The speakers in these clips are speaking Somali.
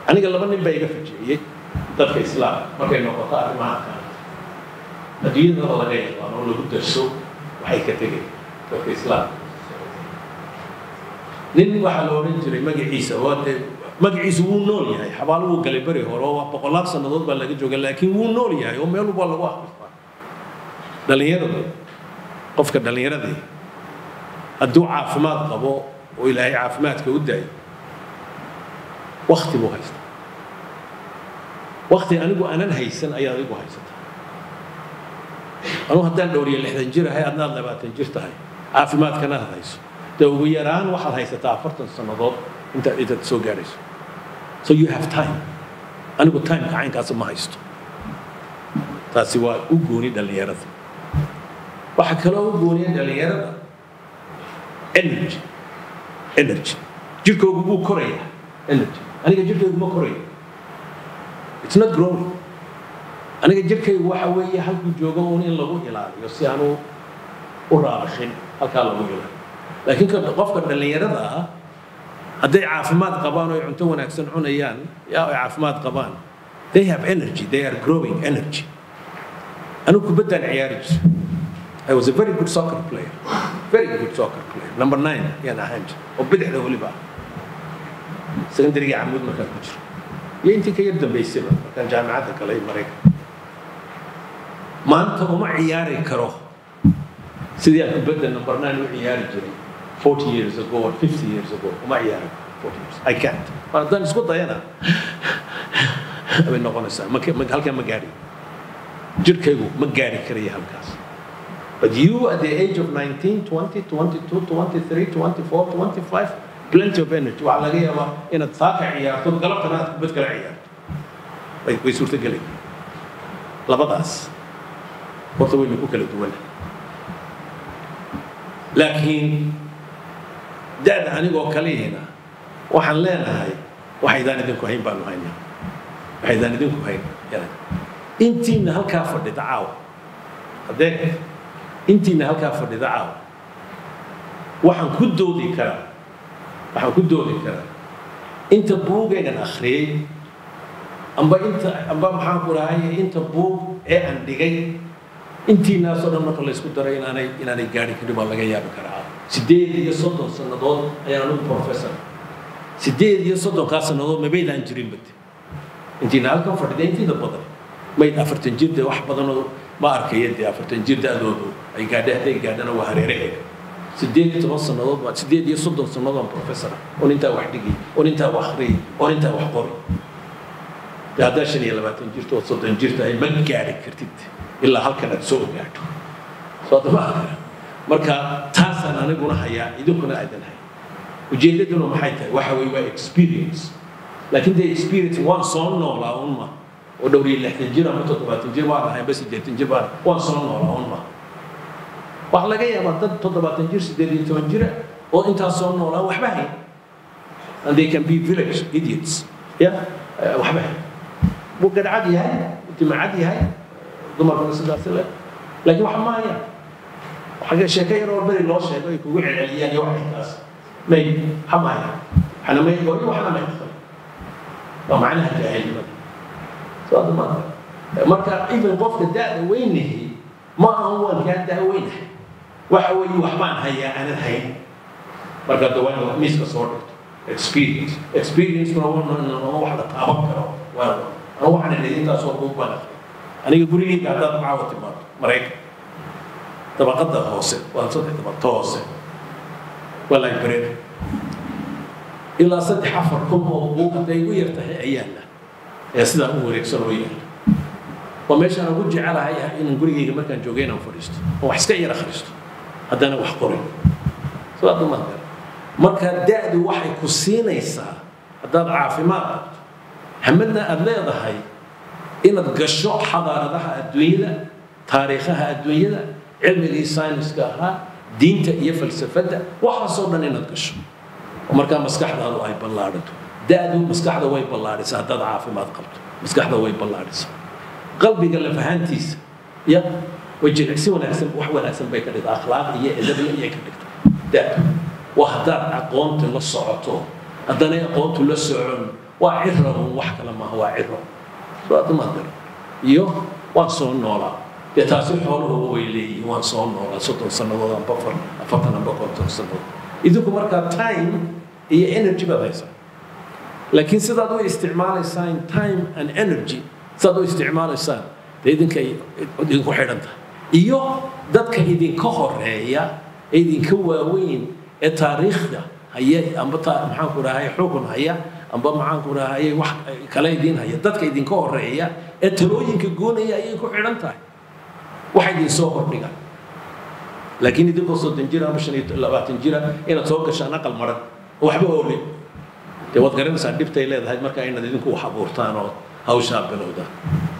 aniga laba nin baa iga fajiciyey dadka islaamka markay noqoto arrimaha kale adduunyadana laga yaqaano oo lagu darso waxay ka tegeen dadka islaamka nin waxaa la odhan jiray magaciisa waa dee magaciisu wuu nool yahay xabaalo wuu galay beri hore oo boqolaal sannadood baa laga jooga laakiin wuu nool yahay oo meel walba lagu akhristaa dhallinyaradu qofka dhallinyaradii hadduu caafimaad qabo oo ilaahay caafimaadka u daayo wakti buu haystaa wakti anigu aanan haysan ayaad adigu haysataa anugu haddaan dhowriyo lixdan jir ahay adnaad labaatan jir tahay caafimaadkana aad hayso dee ugu yaraan waxaad haysataa afartan sannadood intaad intaad soo gaadhayso so you have time anigu timeka caynkaasa ma haysto taasi waa u gooni dhallinyarada waxaa kaloo u gooniya dhallinyarada energy energy jirkoogu buu korayaa energy aniga jirkaygu ma koraya it's not growing aniga jirkaygu waxa weeye halkuu joogo uun in lagu ilaaliyo si aanu u raabashin halkaa lagu ilaaliyo laakiin qofka dhallinyarada ah hadday caafimaad qabaan oo ay cunto wanaagsan cunayaan yaa ay caafimaad qabaan they have energy they are growing energy anigu kubaddaan ciyaari jiray I was a very good soccer player very good soccer player number nine yaan ahaan jiray oo bidixda weliba ah secondaryga camuud markaan ku jiro iyo intii ka yar dambaysayba markaan jaamacadda galay maraykan maanta uma ciyaari karo sidii aan kubadda number nine u ciyaari jiray 40 years ago or 50 years ago uma ciyaari karo 40 years I can't mar haddaan isku dayana bay noqonaysaa halkaa ma gaari jirkaygu ma gaari karaya halkaas But you at the age of 19, 20, 22, 23, 24, 25, plenty of energy. waxaa laga yaabaa inaad saaka ciyaarto galabtana aad kubad kala ciyaarto way way suurtagelay labadaas horta waynu ku kala duwan laakiin da-da anigoo kalihina waxaan leenahay waxaydaan idinku hayn baanu haynaa waxaydaan idinku hayn intiina halkaa fadhida caawa haddee intiina halkaa fadhida caawa waxaan ku doodi karaa waxaan ku doodi karaa inta buugaynan akhriyey amba inta amba maxaan ku dhahay inta buug ee aan dhigay intiinaasoo dhan marka laysku daray inaanay inaanay gaari karin baa laga yaabi karaa sideed iyo soddon sannadood ayaan anigu professor sideed iyo soddonkaa sannadood mabaydaan jirin bade intiina halkan fadhida intiida badan mayd afartan jir dee wax badanoo ma arkaya dee afartan jir da-doodu ay gaadha hadday gaadhana waa hareeraheega sideed iyo toban sannadood baa sideed iyo soddon sannadood aan professor ah oon intaa wax dhigay oon intaa wax akhriyay oon intaa wax qoray dee haddaa shan iyo labaatan jirta oo soddon jir tahay ma gaadhi kartid ilaa halkan aad soo gaadho soo dama marka taasaan aniguna hayaa idinkuna aadan hay ujeeddaduna maxay tahay waxa weye waa experience laakiin dee experience waan soo noolaa un ma oo dhowr iyo lixdan jir ama toddobaatan jir waan ahay amba siddeetan jir baan waan soo noolaa un ma waxaa laga yaabaa dad toddobaatan jir siddeed iyo toban jira oo intaas soo noolaa waxba hayn and they can be village idiots ya waxba hayn buu gadhcad yahay timacad yahay dumarkuna sidaas le laakiin waxa maaya xagga sheeko yar oo beri loo sheego ay kugu celceliyaan iyo waxay taas may xamaaya waxna may gooyo waxna may aqbal waa macnaha jaahilnimada soo maanta marka even qofka da-da weynahi ma ahan waan kaa da weynahay waxa weeye waxbaan hayaa aanad hayn marka da waa inaad miiska soo dhigto experience experience-kuna waa wax la taaban karo waa anu waxaan idhi intaasoo buug baan aqriyay aniga gurigeyga haddaad caawa timaado maraykan dabaqada hoose waa saddex dabaqto hoose waa library ilaa saddex afar kun oo buug hadday igu yar tahay ayaana ayaa sidaa u wareegsan oo yaala waa meeshaan ugu jecelahay inaan gurigeyga markaan joogay inaan fadhiisto oo wax iska yar akhristo haddana wax qorin sidaa dumarka marka da-du waxay ku siinaysaa haddaad caafimaad qabto hamadna aada leedahay inaad gasho xadaaradaha adduunyada taariikhaha adduunyada cilmigii sayniska ahaa diinta iyo falsafadda waxaasoo dhan inaad gasho oo markaa maskaxdaadu ay ballaadhato da-du maskaxda way ballaadhisaa haddaad caafimaad qabto maskaxda way ballaadhisaa qalbiga lafahaantiisa ya way jilicsi wanaagsan wax wanaagsan bay ka dhigtaa akhlaaq iyo edabna iyay ka dhigtaa da-du waa haddaad aqoonta la socoto haddanay aqoontu la socon waa ciro un wax kale maaha waa ciro soadmaadar iyo waan soo noolaa dee taasi xooluhuba way leeyihiin waan soo noolaa soddon sannadood amba afar afartan amba konton sannadood idinku markaa time iyo energy baad haysaa laakiin sidaad u isticmaalaysaan time and energy sidaad u isticmaalaysaan dee idinkay idinku xidhan tahay iyo dadka idinka horeeya ee idinka waaweyn ee taariikhda haya amba maxaanku dhahay xukun haya amba maxaanku dhahay wax kale idiin haya dadka idinka horeeya ee talooyinka goonaya ayay ku xidhan tahay waxa idin soo hordhigaan laakiin idinkoo soddon jira ama shan iyo labaatan jira inaad soo gashaan aqal maran oo waxba oole dee waad garanaysaa dhibtay leedahay marka inaad idinku wax abuurtaan oo hawshaa bilowdaan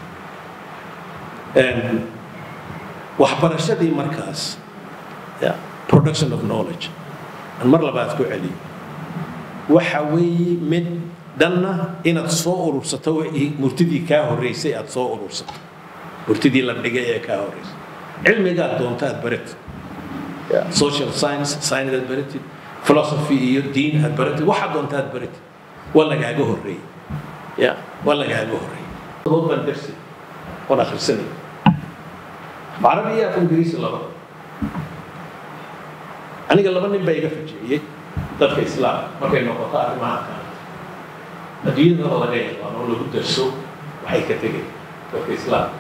waxbarashadii markaas production of knowledge aan mar labaad ku celiyo waxa weeye mid dhanna inaad soo urursato murtidii kaa horreysay aad soo urursato murtidii la dhigay ee kaa horreysay cilmigaad doonta aad baratid social science science aad baratid philosophy iyo diin aad baratid waxaad doonta aad baratid waa lagaaga horreeyey ya waa lagaaga horreeyey dood baan darsi waan akhrisanay carabi iyo af ingiriisi laba aniga laba nin baa iga fajiciyey dadka islaamka markay noqoto arrimaha kale adduunyada laga yaqaan oo lagu darso waxay ka tegay dadka islaamka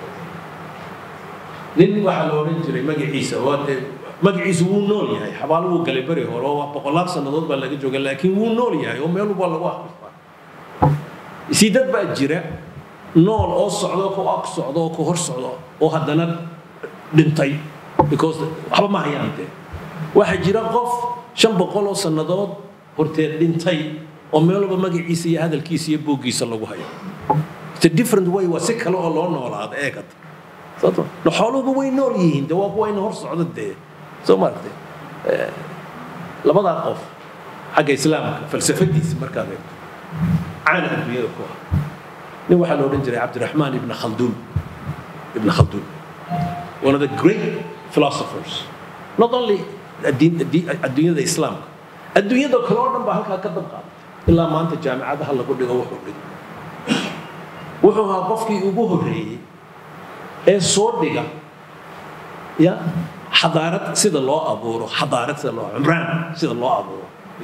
nin waxaa la odhan jiray magaciisa waa dee magaciisu wuu nool yahay xabaalo wuu galay beri hore oo boqolaal sannadood baa laga jooga laakiin wuu nool yahay oo meel walba lagu akhristaa isii dad baa jira nool oo socdo ku ag socdo oo ku hor socdo oo haddana dhintay because waxba ma hayaan dee waxaa jira qof shan boqol oo sannadood horteed dhintay oo meel walba magaciisa iyo hadalkiisa iyo booggiisa lagu hayo it's a different way waa si kale oo loo noolaado eegata xooluhuba way nool yihiin de waa kuwayna hor socdo dee soo maaragtay labadaa qof xagga islaamka falsafadiisa markaad eegto caana adduunyada ku ah nin waxaa la odhan jiray cabdiraxmaan ibn khalduun ibn khalduun one of the great philosophers not only adduunyada islaamka adduunyada kale oo dhan baa halkaa ka dab qaaday ilaa maanta jaamicadaha lagu dhigo wuxuu dhigo wuxuu ahaa qofkii ugu horreeyey ee soo dhiga ya xadaarad sida loo abuuro xadaarad sida loo cumraan sida loo abuuro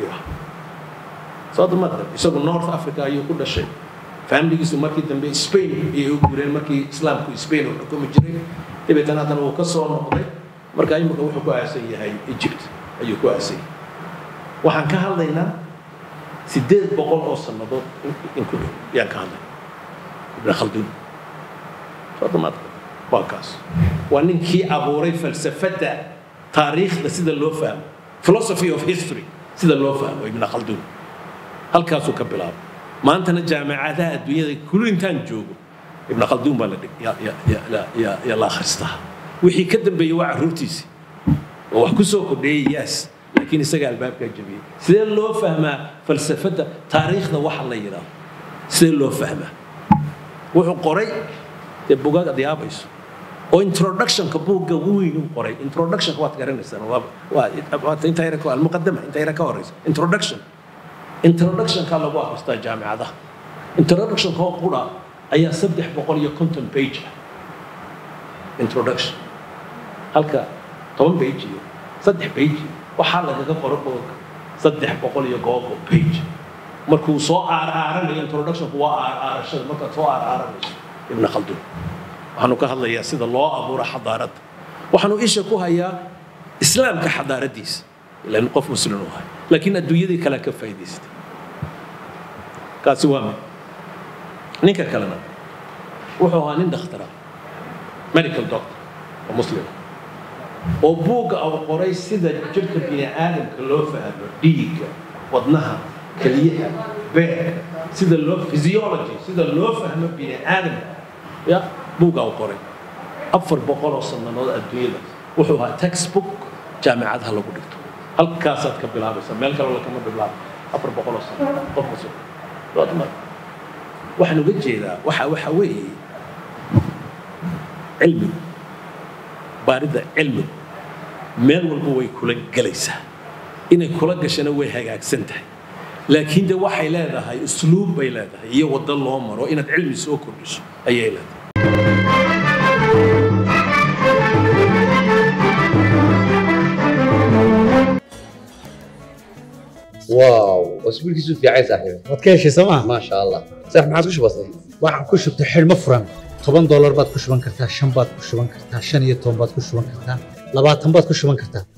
soo damad isagu north africa ayuu ku dhashay familigiisu markii dambe spain ayay u guureen markii islaamku spain uu xukumi jiray dabeetana haddana wuu ka soo noqday marka imika wuxuu ku aasan yahay egypt ayuu ku aasan yahay waxaan ka hadlaynaa sideed boqol oo sannadood in ku dhow yaan ka hadlay ibn khalduun soo damad waa kaas waa ninkii abuuray falsafadda taariikhda sida loo fahmo philosophy of history sida loo fahmo ibn khalduun halkaasuu ka bilaabay maantana jaamacadaha adduunyada kulli intaan joogo ibn khalduun baa la la akhristaa wixii ka dambeeyey waa carruurtiisii oo wax ku soo kordheeyey yaas laakiin isaga albaabkaa jabiyey sidee loo fahmaa falsafadda taariikhda waxa la yidhaahdo sidee loo fahmaa wuxuu qoray dee bugaag ad yaabayso oo introductionka buugga weyn uu qoray introductionka waad garanaysaan waa inta yara almuqadama inta yara ka horeysa introduction introductionka lagu akhristaa jaamicadaha introductionka oo qura ayaa saddex boqol iyo konton page ah introduction halka toban page iyo saddex page waxaa lagaga qoro buugga saddex boqol iyo googo page markuu soo aaraaranayo introductionku waa aaraarashada markaad soo aaraaranayso ibn khalduun waxaanu ka hadlayaa sida loo abuuro xadaaradda waxaanu isha ku hayaa islaamka xadaaraddiisa ilan qof muslim u ahay laakiin adduunyadii kale ka faa'idaystay kaasi waa mid ninka kalena wuxuu ahaa nin dakhtara medical doctor oo muslima oo buugga uu qoray sida jirka bini aadamka loo fahmo dhiigga wadnaha keliyaha beerka sida loo physiology sida loo fahmo bini aadamka ya buugga uu qoray afar boqol oo sannadood adduunyada wuxuu ahaa textbook jaamicadaha lagu dhigto halkaasaad ka bilaabaysa meel kale lakama bilaabo afar boqol oo sano qof cusub waxaan uga jeedaa waxa waxa weeye cilmigu baaridda cilmigu meel walba way kula gelaysaa inay kula gashana way hagaagsan tahay laakiin de waxay leedahay usluub bay leedahay iyo waddo loo maro inaad cilmi soo kordhiso ayay leedahay واو اسبوع كيسو في عايز صاحبي waad ka heshay sooma ما شاء الله صح ما عاد وش بصي waxaan ku shubtay xidhmo furan toban doolar baad ku shuban kartaa shan baad ku shuban kartaa shan iyo toban baad ku shuban kartaa labaatan baad ku shuban kartaa